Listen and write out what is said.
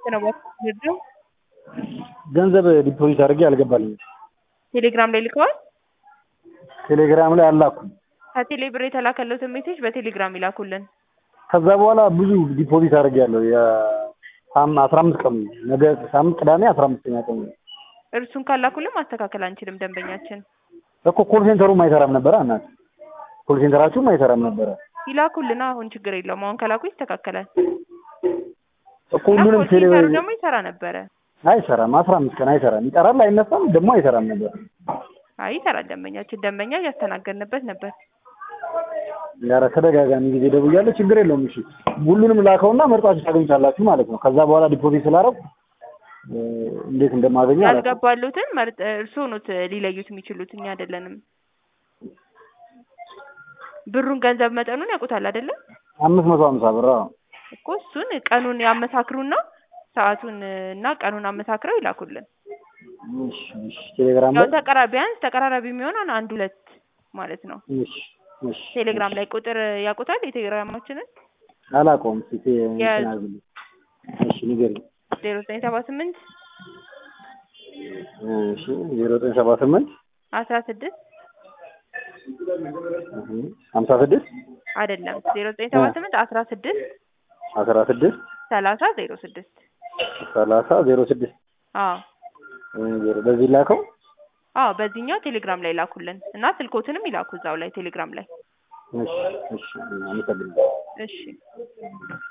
ነው ወስዶ ገንዘብ ዲፖዚት አድርጌ አልገባልኝም። ቴሌግራም ላይ ልከዋል። ቴሌግራም ላይ አላኩም። ከቴሌ ብር የተላከለትን ሜሴጅ በቴሌግራም ይላኩልን። ከዛ በኋላ ብዙ ዲፖዚት አድርጌያለሁ። የአስራ አምስት ቀኑ ነገ ሳምንት ቅዳሜ አስራ አምስተኛ ቀኑ እርሱን ካላኩልን ማስተካከል አንችልም። ደንበኛችን እኮ ኮል ሴንተሩም አይሰራም ነበረ። እናት ኮል ሴንተራችሁም አይሰራም ነበረ ይላኩልን። አሁን ችግር የለውም። አሁን ከላኩ ይስተካከላል። እኮ ሁሉንም ኮል ቴሌ ሴንተሩ ደግሞ ይሰራ ነበረ። አይሰራም። አስራ አምስት ቀን አይሰራም። ይጠራል፣ አይነሳም፣ ደግሞ አይሰራም ነበር። አይ ይሰራል። ደንበኛችን ደንበኛ እያስተናገድንበት ነበር። ኧረ ተደጋጋሚ ጊዜ ደውያለሁ። ችግር የለውም። እሺ ሁሉንም ላከውና መርጣችሁ ታገኙታላችሁ ማለት ነው። ከዛ በኋላ ዲፖዚት ስላደረኩ እ፣ እንዴት እንደማገኘው አላውቅም። ያልገባሉትን መርጥ እርስዎ ኖት ሊለዩት የሚችሉት እኛ አይደለንም። ብሩን ገንዘብ መጠኑን ያውቁታል አይደለም አምስት መቶ ሀምሳ ብር አዎ። እኮ እሱን ቀኑን ያመሳክሩና ሰዓቱን እና ቀኑን አመሳክረው ይላኩልን። እሺ እሺ። ቴሌግራም ያው ላይ ተቀራ ቢያንስ ተቀራራቢ የሚሆን አንድ ሁለት ማለት ነው። እሺ እሺ። ቴሌግራም ላይ ቁጥር ያውቁታል የቴሌግራማችንን አላውቀውም። እስኪ ቴ- የያዙ። እንትን አድርግልኝ። እሺ ንገሪኝ። ዜሮ ዘጠኝ ሰባ ስምንት እሺ ዜሮ ዘጠኝ ሰባ ስምንት አስራ ስድስት ሀምሳ ስድስት አይደለም ዜሮ ዘጠኝ ሰባ ስምንት አስራ ስድስት አስራ ስድስት ሰላሳ ዜሮ ስድስት ሰላሳ ዜሮ ስድስት አዎ ዜሮ በዚህ ላከው። አዎ በዚህኛው ቴሌግራም ላይ ላኩልን እና ስልኮትንም ይላኩ እዛው ላይ ቴሌግራም ላይ እሺ እሺ። አመሰግናለሁ። እሺ